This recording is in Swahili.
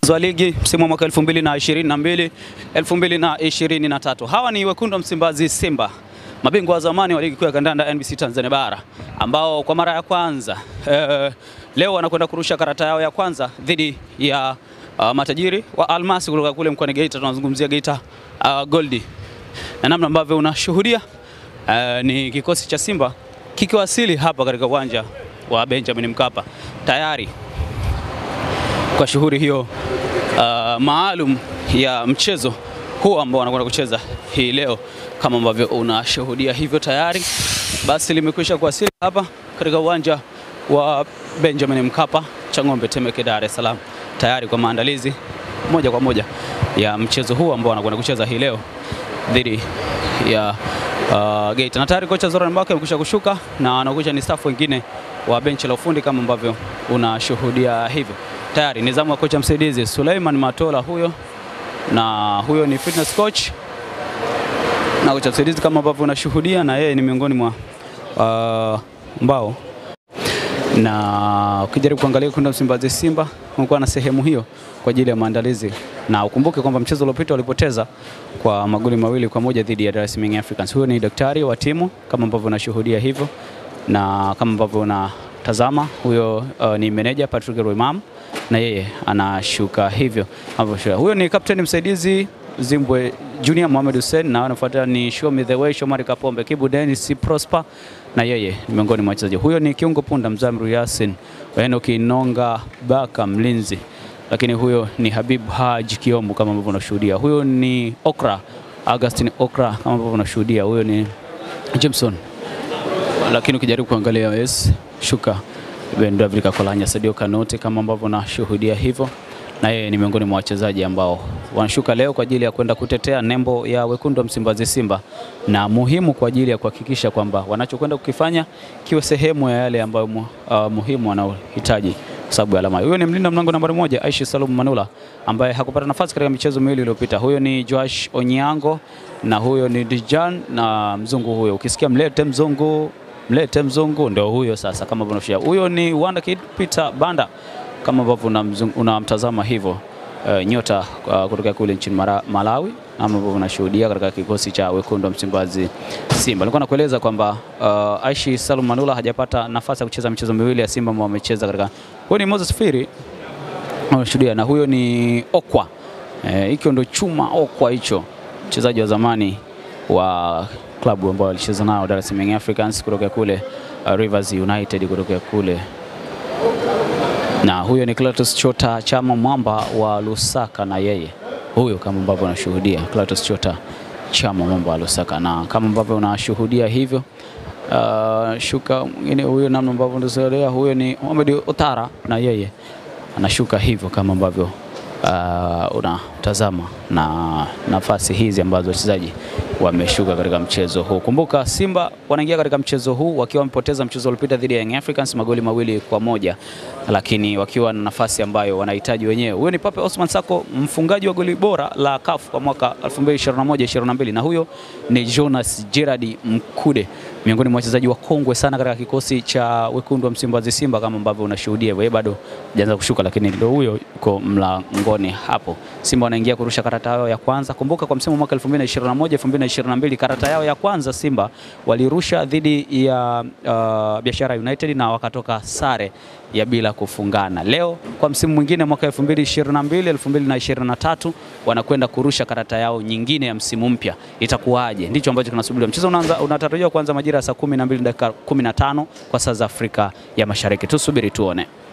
wa ligi msimu wa mwaka 2022 2023. Hawa ni wekundu wa Msimbazi Simba, mabingwa wa zamani wa ligi kuu ya kandanda NBC Tanzania bara ambao kwa mara ya kwanza eh, leo wanakwenda kurusha karata yao ya kwanza dhidi ya uh, matajiri wa Almasi kutoka kule mkoani Geita. Tunazungumzia Geita uh, Goldi, na namna ambavyo unashuhudia uh, ni kikosi cha Simba kikiwasili hapa katika uwanja wa Benjamin Mkapa tayari kwa shughuli hiyo uh, maalum ya mchezo huu ambao wanakwenda kucheza hii leo, kama ambavyo unashuhudia hivyo tayari basi limekwisha kuwasili hapa katika uwanja wa Benjamin Mkapa Chang'ombe, Temeke, Dar es Salaam, tayari kwa maandalizi moja kwa moja ya mchezo huu ambao wanakwenda kucheza hii leo dhidi ya uh, Geita. Na tayari kocha Zoran Mbaka amekwisha kushuka na anakuja ni staff wengine wa benchi la ufundi kama ambavyo unashuhudia hivyo. Tayari ni zamu ya kocha msaidizi Suleiman Matola huyo, na huyo ni fitness coach na kocha msaidizi kama ambavyo unashuhudia, na yeye ni miongoni mwa uh, mbao na ukijaribu kuangalia kundi la Msimbazi Simba kumekuwa na sehemu hiyo kwa ajili ya maandalizi, na ukumbuke kwamba mchezo uliopita walipoteza kwa magoli mawili kwa moja dhidi ya Dar es Salaam Young Africans. Huyo ni daktari wa timu kama ambavyo unashuhudia hivyo, na kama ambavyo unatazama huyo uh, ni meneja Patrick Roimam na yeye anashuka hivyo ambavyo. Huyo ni kapteni msaidizi Zimbwe Junior Mohamed Hussein na anafuata ni Show Me The Way Shomari Kapombe, Kibu Dennis Prosper na yeye ni miongoni mwa wachezaji. Huyo ni kiungo punda Mzamru Yasin, Enoch Inonga Baka mlinzi, lakini huyo ni Habib Haji Kiombo kama ambavyo unashuhudia. Huyo ni Okra Augustine Okra kama ambavyo unashuhudia. Huyo ni Jameson, lakini ukijaribu kuangalia yes, shuka Ben David Kakolanya, Sadio Kanote kama ambavyo unashuhudia hivyo na yeye ni miongoni mwa wachezaji ambao wanashuka leo kwa ajili ya kwenda kutetea nembo ya wekundu wa Msimbazi Simba, na muhimu kwa ajili ya kuhakikisha kwamba wanachokwenda kukifanya kiwe sehemu ya yale ambayo mu, uh, muhimu wanaohitaji sababu ya alama. Huyo ni mlinda mlango nambari moja Aishi Salum Manula ambaye hakupata nafasi katika michezo miwili iliyopita. Huyo ni Joash Onyango na huyo ni Dijan na mzungu huyo. Ukisikia mlete mzungu, mlete mzungu ndio huyo sasa, kama unavyofahamu. Huyo ni Wanda Kid Peter Banda kama ambavyo unamtazama hivyo uh, nyota uh, kutoka kule nchini Malawi ama ambavyo unashuhudia katika kikosi cha wekundu wa Msimbazi Simba. Nilikuwa nakueleza kwamba uh, Aishi Salum Manula hajapata nafasi ya kucheza michezo miwili ya Simba ambao wamecheza katika. Huyo ni Moses Firi unashuhudia, na huyo ni Okwa hikyo, eh, ndio chuma Okwa hicho, mchezaji wa zamani wa klabu ambao alicheza nao Dar es Salaam Young Africans kutoka kule uh, Rivers United kutoka kule na huyo ni Clatous Chota Chama Mwamba wa Lusaka, na yeye huyo kama ambavyo unashuhudia Clatous Chota Chama Mwamba wa Lusaka, na kama ambavyo unashuhudia hivyo uh, shuka mwingine huyo namna ambavyo unashuhudia, huyo ni Mohamed Otara, na yeye anashuka hivyo kama ambavyo uh, unatazama na nafasi hizi ambazo wachezaji wameshuka katika mchezo huu. Kumbuka Simba wanaingia katika mchezo huu wakiwa wamepoteza mchezo uliopita dhidi ya Young Africans magoli mawili kwa moja, lakini wakiwa na nafasi ambayo wanahitaji wenyewe. Huyo ni Pape Osman Sako, mfungaji wa goli bora la CAF kwa mwaka 2021-2022 na huyo ni Jonas Gerard Mkude, miongoni mwa wachezaji wa kongwe sana katika kikosi cha wekundu wa Msimbazi Simba, kama ambavyo unashuhudia. Yeye bado hajaanza kushuka, lakini ndio huyo yuko mlangoni hapo. Simba wanaingia kurusha karata yao ya kwanza. Kumbuka kwa msimu wa mwaka 2021 2022 karata yao ya kwanza Simba walirusha dhidi ya uh, Biashara United na wakatoka sare ya bila kufungana. Leo kwa msimu mwingine mwaka 2022 2023 wanakwenda kurusha karata yao nyingine ya msimu mpya, itakuwaje? Ndicho ambacho kinasubiriwa. Mchezo unaanza unatarajiwa kuanza majira ya saa 12 dakika 15 kwa saa za Afrika ya Mashariki. Tusubiri tuone.